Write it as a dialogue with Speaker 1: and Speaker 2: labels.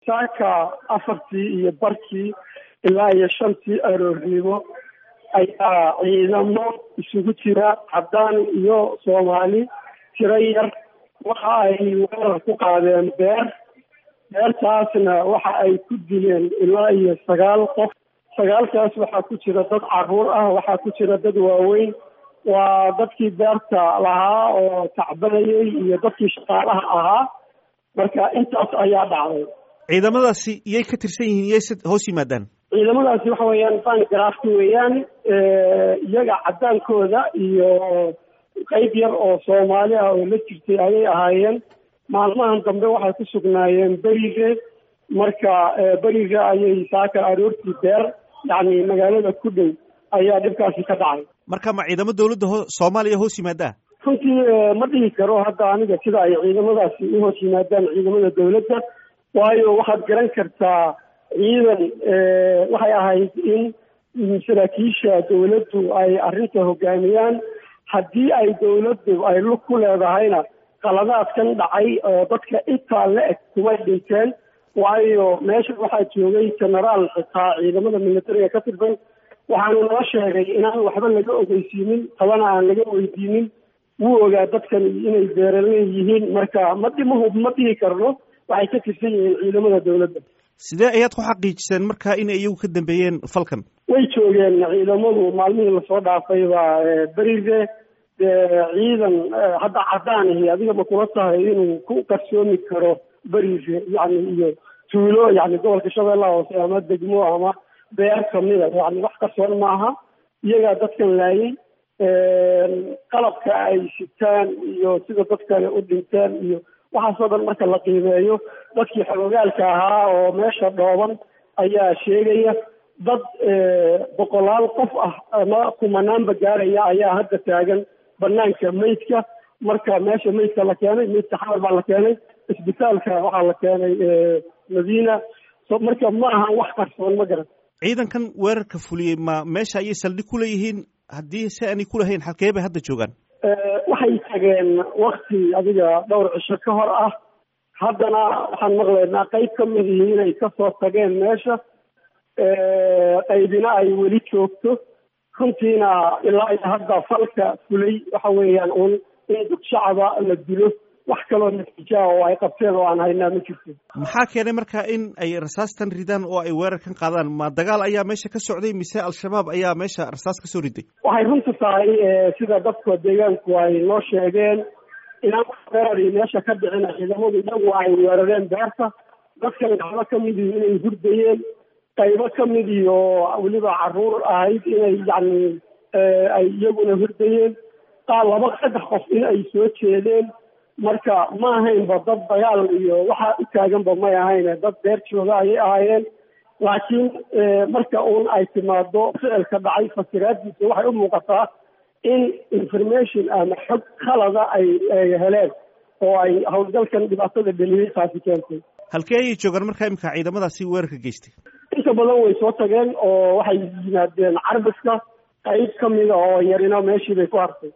Speaker 1: saaka afartii iyo barkii ilaa iyo shantii aroornimo ayaa ciidamo isugu jira caddaan iyo soomaali tiro yar waxa ay weerar ku qaadeen beer beertaasna waxa ay ku dileen ilaa iyo sagaal qof sagaalkaas waxaa ku jira dad caruur ah waxaa ku jira dad waaweyn waa dadkii beerta lahaa oo tacbanayay iyo dadkii shaqaalaha ahaa marka intaas ayaa dhacday
Speaker 2: ciidamadaasi iyay ka tirsan yihiin iyay hoos yimaadaan
Speaker 1: ciidamadaasi waxa weeyaan bangrafka weeyaan iyaga caddaankooda iyo qeyb yar oo soomaali ah oo la jirtay ayay ahaayeen maalmahan dambe waxay ku sugnaayeen berige marka beriga ayay saaka aroortii beer yacni magaalada ku dhow ayaa dhibkaasi ka dhacay
Speaker 2: marka ma ciidamo dawladda ho soomaaliya hoos yimaadaa
Speaker 1: runtii ma dhihi karo hadda aniga sida ay ciidamadaasi u hoos yimaadaan ciidamada dawladda waayo waxaad garan kartaa ciidan waxay ahayd in saraakiisha dawladdu ay arrinta hogaamiyaan haddii ay dawladdu ay lug ku leedahayna qaladaadkan dhacay oo dadka intaa la eg kumay dhinteen waayo meesha waxaa joogay genaraal xitaa ciidamada militariga ka tirsan waxaanu noo sheegay inaan waxba laga ogeysiinin tabana aan laga weydiinin wuu ogaa dadkan inay beeraley yihiin marka ma dhimahub ma dhihi karno waxay ka tirsan yihiin ciidamada dawladda
Speaker 2: sidee ayaad ku xaqiijiseen marka inay iyagu ka dambeeyeen falkan
Speaker 1: way joogeen ciidamadu maalmihii lasoo dhaafayba berige ciidan hadda caddaanihi adiga ma kula tahay inuu ku qarsoomi karo berige yani iyo tuulo yani gobolka shabeellaha hoose ama degmo ama beer kamida yani wax qarsoon maaha iyagaa dadkan laayay qalabka ay sitaan iyo sida dadkani u dhinteen iyo waxaasoo dhan marka la qiimeeyo dadkii xogogaalka ahaa oo meesha dhooban ayaa sheegaya dad boqolaal qof ah ama kumanaanba gaaraya ayaa hadda taagan banaanka meydka marka meesha meydka la keenay meydka xamar baa la keenay isbitaalka waxaa la keenay madiina marka ma ahan wax qarsoon ma garan
Speaker 2: ciidankan weerarka fuliyey ma meesha ayay saldhig ku leeyihiin haddii si aanay ku lahayn halkee bay hadda joogaan
Speaker 1: waxay tageen wakti adiga dhowr cisho ka hor ah haddana waxaan maqlaynaa qeyb ka mid ihi inay kasoo tageen meesha qaybina ay weli joogto runtiina ilaa iyo hadda falka fulay waxa weeyaan uun in dad shacaba la dilo wax kaloo natiijaa oo ay qabteen oo aan haynaa ma jirto
Speaker 2: maxaa keenay marka in ay rasaastan ridaan oo ay weerarkan qaadaan ma dagaal ayaa meesha ka socday mise al-shabaab ayaa meesha rasaas kasoo riday
Speaker 1: waxay runta tahay sida dadka deegaanku ay noo sheegeen inaan weerari meesha ka dhicin ciidamadu iyagu ay weerareen beerta dadkan gacmo ka midii inay hurdayeen qaybo ka midii oo weliba caruur ahayd inay yacni ay iyaguna hurdayeen qaar laba saddex qof in ay soo jeedeen marka ma ahaynba dad dagaal iyo waxaa u taaganba may ahayn dad beer jooga ayay ahaayeen laakiin marka uun ay timaado ficilka dhacay fasiraadiisa waxay u muuqataa in information ama xog khalada ay ay heleen oo ay howlgalkan dhibaatada dheliyey taasi keentay
Speaker 2: halkee ayay joogaan markaa imika ciidamadaasi weerarka geystay
Speaker 1: inta badan way soo tageen oo waxay yimaadeen carbiska qayb ka mida oo yarina meeshii bay ku hartay